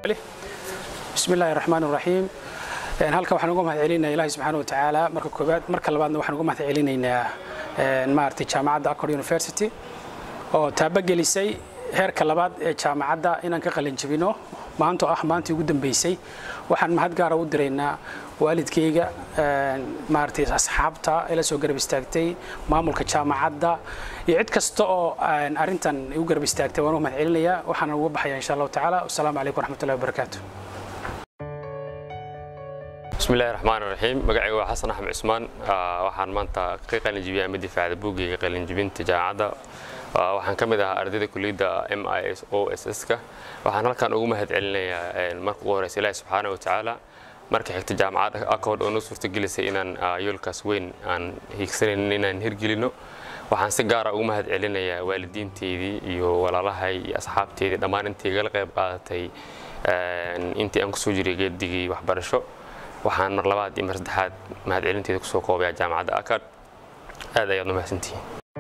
bismi illaahi raxmaan raxiim halkan waxaan uga mahad celinayaa ilaahi subxaana wa tacaala marka koobaad marka labaadna waxaan uga mahad celinaynaa maaragtay jaamacadda accord university oo taabagelisay heerka labaad ee jaamacadda inaan ka qalin jebino maantoo ah maantii ugu dambeysay waxaan mahad gaara u diraynaa waalidkayga maaragtay asxaabta ee la soo garab istaagtay maamulka jaamacadda iyo cid kasta oo arrintan igu garab istaagtay waan uga mahad celinayaa waxaana uga baxaya insha allahu tacaala wasalaamu calaykum waraxmatullahi wabarakaatu bismillahi raxmaan raxiim magacayga waa xasan axmed cusmaan waxaan maanta ka qalinjibiyay ama difaacda buuggayga qalinjibinta jaamacadda waxaan ka mid ahaa ardayda kuliyadda m i s o s s-ka waxaan halkan ugu mahad celinayaa marka ugu horeysa ilaahi subxaana wa tacaala marka xigta jaamacadda accord oo noo suurtagelisay inaan yoolkaas weyn aan hiigsanaynin inaan hirgelino waxaan si gaara ugu mahad celinayaa waalidiinteydii iyo walaalahay iyo asxaabteydii dhammaan intii igala qayb qaadatay intii aan kusoo jiray geedigii waxbarasho waxaan mar labaad iyo mar saddexaad mahadcelinteeda kusoo koobayaa jaamacadda akad aad ayaad u mahadsantihiin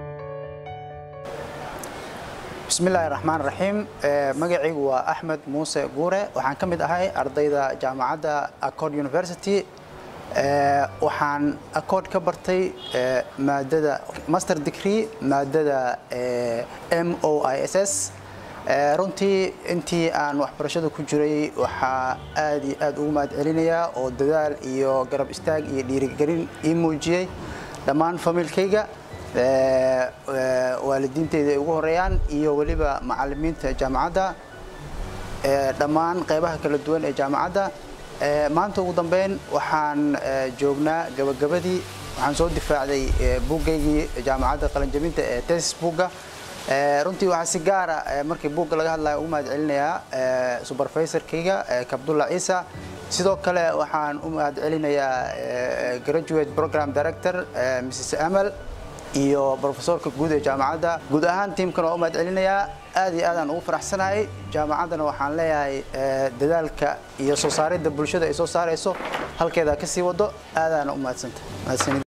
bismillaahi raxmaan raxiim magacaygu waa axmed muuse guure waxaan ka mid ahay ardayda jaamacadda accord university waxaan accord ka bartay maadada master degree maadada m o i s s runtii intii aan waxbarashada ku jiray waxaa aad iyo aad ugu mahad celinayaa oo dadaal iyo garab istaag iyo dhiirigelin ii muujiyey dhammaan familkayga waalidiinteyda ay ugu horeeyaan iyo weliba macalimiinta jaamacadda dhammaan qaybaha kala duwan ee jaamacadda maanta ugu dambeyn waxaan joognaa gabagabadii waxaan soo difaacday buuggaygii jaamacadda qalinjabinta ee tesis buugga runtii waxaa si gaara markii buugga laga hadlaya ugu mahad celinayaa supervisorkayga kabdulla ciisa sidoo kale waxaan u mahad celinayaa graduate program director mrs amal iyo profesorka guud ee jaamacadda guud ahaan tiimkan waa u mahad celinayaa aad iyo aadaan ugu faraxsanahay jaamacaddana waxaan leeyahay dadaalka iyo soo saaridda bulshada ay soo saarayso halkeeda ka sii wado aadaana u mahadsanta